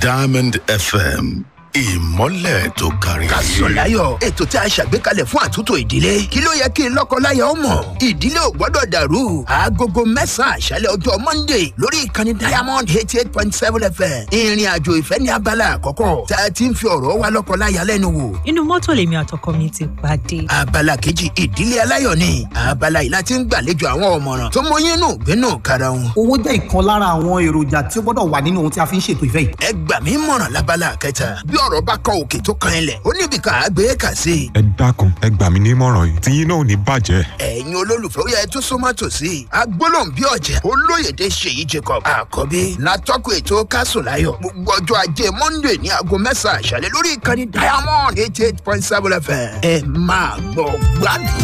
diamond fm ìmọ́lẹ̀ tó kárí ayé. Kásọ̀láyọ̀ ètò tí a ṣàgbékalẹ̀ fún àtúntò ìdílé. Kí ló yẹ kí lọ́kọ-láyà ó mọ̀? Ìdílé ò gbọ́dọ̀ dàrú. Aagogo mẹ́sàn-án àṣálẹ̀ ọjọ́ Monday lórí ìkànnì Diamond eighty eight point seven FM. Ìrìn àjò ìfẹ́ ní abala àkọ́kọ́. Tá a ti ń fi ọ̀rọ̀ wa lọ́kọ-láyà lẹ́nu wò. inú mọ́tò lèmi àtọkọ mi ti pàdé. Abala kejì ìdílé aláyọ̀ ni. Abala yìí láti ń gbàlejò àwọn ọ̀mọ̀ràn tó mọyín nù gbénú kára wọn. owó jẹ́ ìkan lára àwọn èròjà tí ó gbọ́dọ̀ wà nínú ohun tí a fi ń ṣètò ìfẹ́ yìí. Ẹ gbà mí mọ̀ràn lábala kẹta. Bí ọ̀rọ̀ bá kọ òkè tó kan ilẹ̀, ó níbi ká gbé kà sí i. ẹ dákun ẹ gbà mí nímọ̀ràn yìí tí yín náà ò ní bàjẹ́. ẹ̀yin olólùfẹ́ ó yẹ tó súnmọ́ tòsí agbólóǹbí ọ̀jẹ̀ olóyèdè ṣèyí jacob àkọ́bí látọ́kùn ètò kásùnláyọ̀ gbogbo ọjọ́ ajé monday ní aago mẹ́sàn-án àṣálẹ́ lórí ìkànnì diamond eighty eight point seven fm ẹ máa gbọ́ gbádùn.